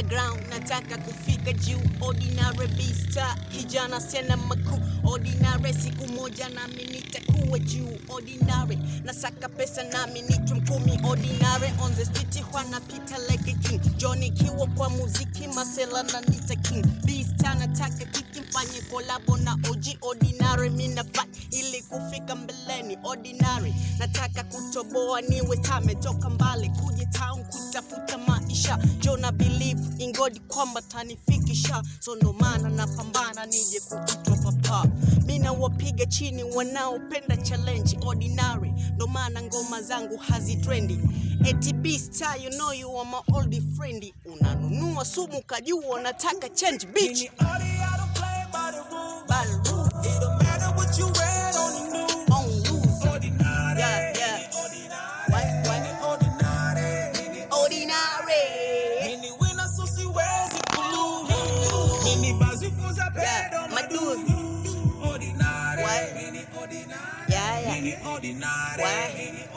underground nataka kufika juu ordinary beasta kijana sena makuu ordinary siku moja nami nitakuwa juu ordinary nasaka pesa nami nitwe mkumi ordinary on the street wanapita like a king Johnny kiwa kwa muziki masela na nita king beasta nataka kiki mfanye kolabo na OG ordinary mina fight ili kufika mbeleni ordinary nataka kutoboa niwe tametoka mbali kuja town kutafuta maisha jona believe in God kwamba tanifikisha so ndo maana napambana nije kuitwa papa mina wapiga chini wanaopenda challenge ordinary ndo maana ngoma zangu hazitrendi eti beasta you know you are my old friend unanunua sumu kajua unataka change bitch Any audio, I don't play by the rules. By the rules. It don't matter what you read on the news. on loose Ordinary. Yeah, yeah. Any ordinary. What, what? Any ordinary. Any ordinary Mini wina so siwezi kululu. Mini bazikuza Yeah, pedo madudu. madudu. Ordinary. What? Mini ordinary. Yeah, yeah. Mini ordinary. What? Mini